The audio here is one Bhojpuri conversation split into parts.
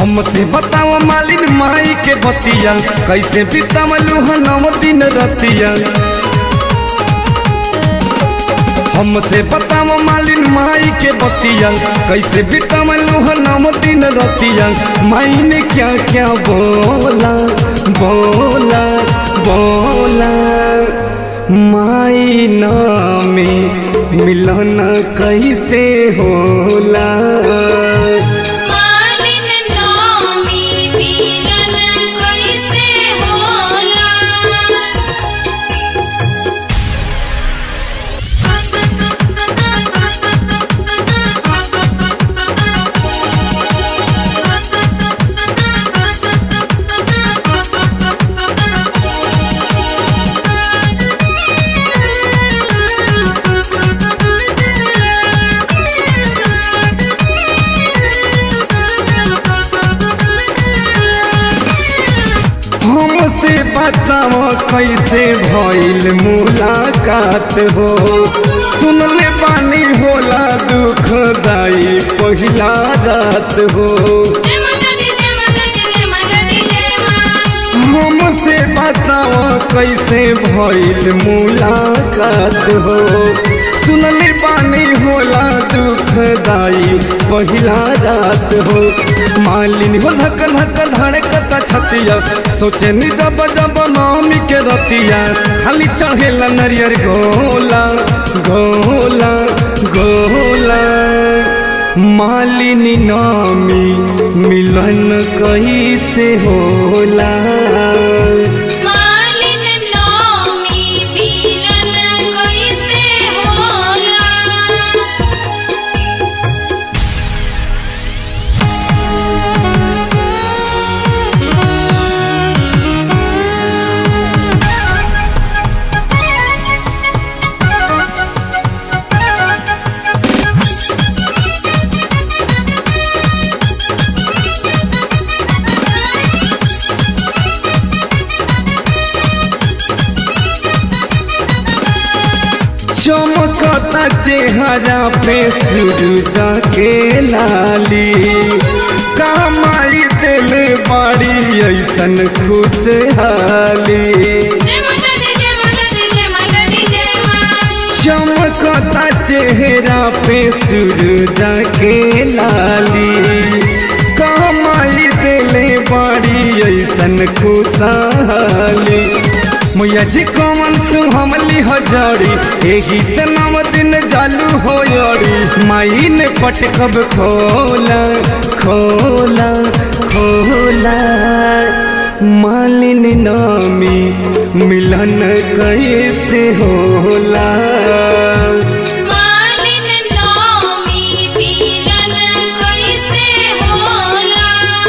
हमसे बताओ मालिन माई के बतिया कैसे बितावलू नौ दिन रतिया हमसे बताओ मालिन माई के बतिया कैसे बितावलू नौ दिन रतिया माई ने क्या क्या बोला बोला बोला माई नामे मिलन कैसे होला मालिन नामी मिलन कैसे होला हमसे बताओ कैसे भइल मुलाकात हो सुनले बानी होला दुखदाई पहिला रात हो जय माता दी जय माता दी जय माता दी जय मां हमसे बताओ कैसे भइल मुलाकात हो सुनले बानी होला दुखदाई पहिला रात हो मालिनी हो धक धक धड़कता छतिया सोचे नि जब जब नामी के रतिया खाली चढ़ेला नरियर गोला गोला गोला मालिनी नामी मिलन कैसे होला मालिन नामी मिलन कैसे होला चमकता चेहरा पे सूरजा के लाली कमाई दिल बाड़ी ऐसन खुशहाली जय माता दी जय माता दी जय माता दी जय मां चमकता चेहरा पे सूरजा के लाली कमाई दिल बाड़ी ऐसन खुशहाली मैया जी कमन तू हमली हजारी एही त नव दिन जालू हो यारी माई ने पटकब खोला खोला खोला मालिन नामी मिलन कैसे होला मालिन नामी मिलन कैसे होला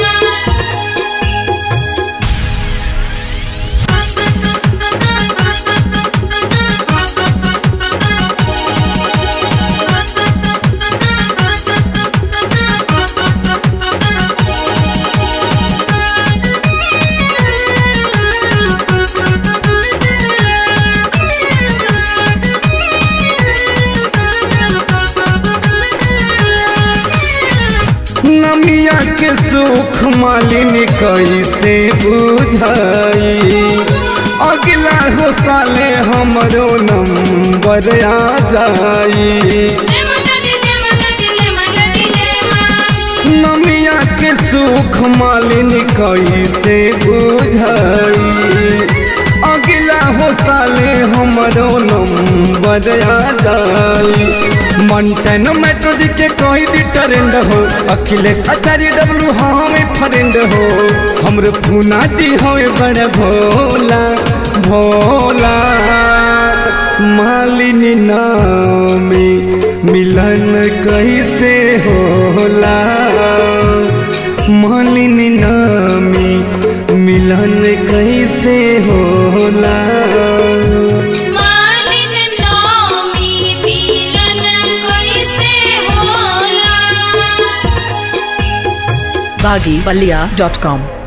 नमिया के सुख मालिन कैसे बुझाई अगला हो साले हमरो नंबर आ जाई जय माता दी जय माता दी जय माता दी जय मां नमिया के सुख मालिन कैसे बुझाई अगला हो साले हमरो नंबर आ जाई मंटन मेट्रो जी के कोई भी ट्रेंड हो अखिलेश आचार्य डब्लू हमें फ्रेंड हो हमरे पूना जी हमें बड़े भोला भोला मालिनी नामी मिलन कैसे होला मालिनी नामी मिलन कैसे होला मालिन नामी मिलन कैसे होला baggypalia.com